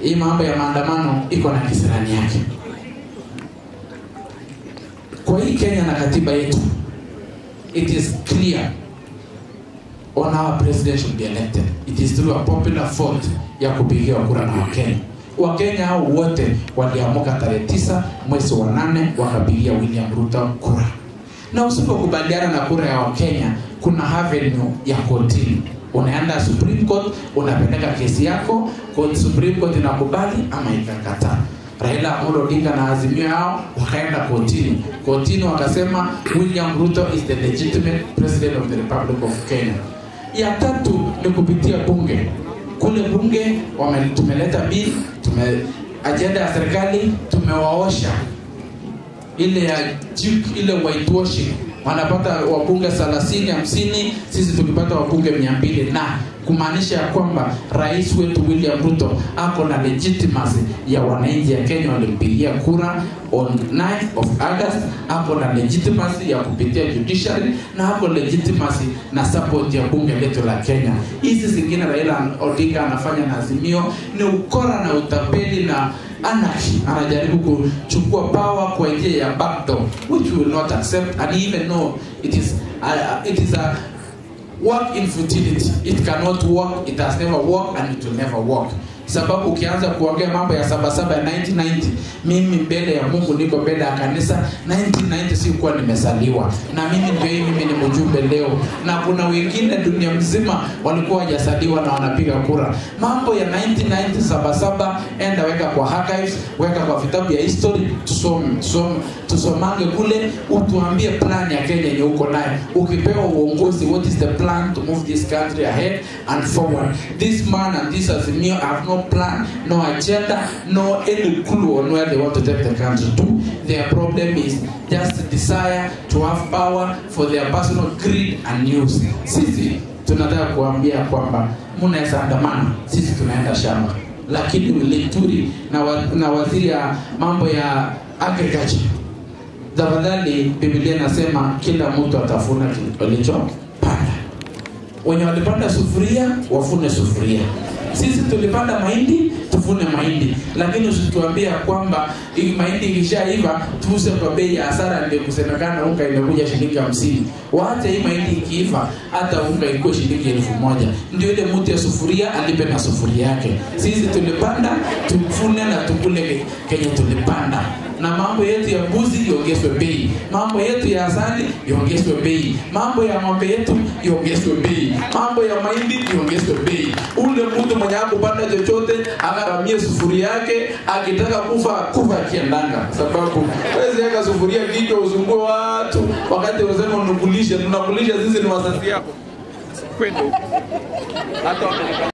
hii mambo ya maandamano iko na kisirani yake kwa hii kenya na katiba yetu it is clear on our president should be elected it is through a popular vote ya kupigiwa kura na wakenya wakenya hao wote waliamuka tarehe tisa mwezi wa nane wakapigia william ruto kura na usipokubaliana na kura ya wakenya kuna avenue ya kotini unaenda supreme court unapeleka kesi yako court, supreme court inakubali ama ikakataa raila amolo odinga na azimio yao wakaenda kotini kotini wakasema william ruto is the legitimate president of the republic of kenya ya tatu ni kupitia bunge kule bunge wame, tumeleta bili tume ajenda ya serikali tumewaosha ile ya juk, ile whitewashing wanapata wabunge 30 50 sisi tukipata wabunge 200 na kumaanisha ya kwamba rais wetu william ruto ako na legitimacy ya wananchi ya kenya walimpigia kura on 9th of august ako na legitimacy ya kupitia judiciary na ako legitimacy na support ya bunge letu la kenya hizi zingine raila odinga anafanya na azimio ni ukora na utapeli na anarchy anajaribu kuchukua power kwa njia ya backdoor which we will not accept and even know it is uh, it is a work in futility it cannot work it has never worked and it will never work sababu ukianza kuongea mambo ya sabasaba ya 1990 mimi mbele ya mungu niko mbele ya kanisa 1990 sikuwa nimezaliwa na mimi ndio hii mimi ni mjumbe leo na kuna wengine dunia mzima walikuwa wajazaliwa na wanapiga kura mambo ya 1990 sabasaba enda weka kwa archives weka kwa vitabu ya history tusome tusome tusomange kule utuambie plan ya kenya yenye uko naye ukipewa uongozi what is the plan to move this country ahead and forward this man and this azimio have no plan no agenda no any clue on where they want to take the country to their problem is just desire to have power for their personal greed and news sisi tunataka kuambia kwamba mnaweza andamana sisi tunaenda shamba lakini lituri na, wa, na waziri ya mambo ya agriculture tafadhali biblia inasema kila mtu atafuna alichopanda wenye walipanda sufuria wafune sufuria sisi tulipanda mahindi tuvune mahindi lakini usituambia kwamba hii mahindi ikishaiva tuuse kwa bei ya hasara ndio kusemekana unga imekuja shilingi hamsini waache hii mahindi ikiiva hata unga ikuwe shilingi elfu moja ndio ile mtu ya sufuria alipe na sufuria yake sisi tulipanda tuvune na tukule kenye tulipanda na mambo yetu ya mbuzi iongezwe bei mambo yetu ya asali iongezwe bei mambo ya ng'ombe yetu iongezwe bei mambo ya mahindi iongezwe bei ule mtu mwenye akupanda chochote akaramie sufuria yake akitaka kufa kufa akiendanga sababu wezi eka sufuria kichwa usumbue watu wakati unasema unukulishe tunakulisha sisi ni wazazi yako kwenda huko hata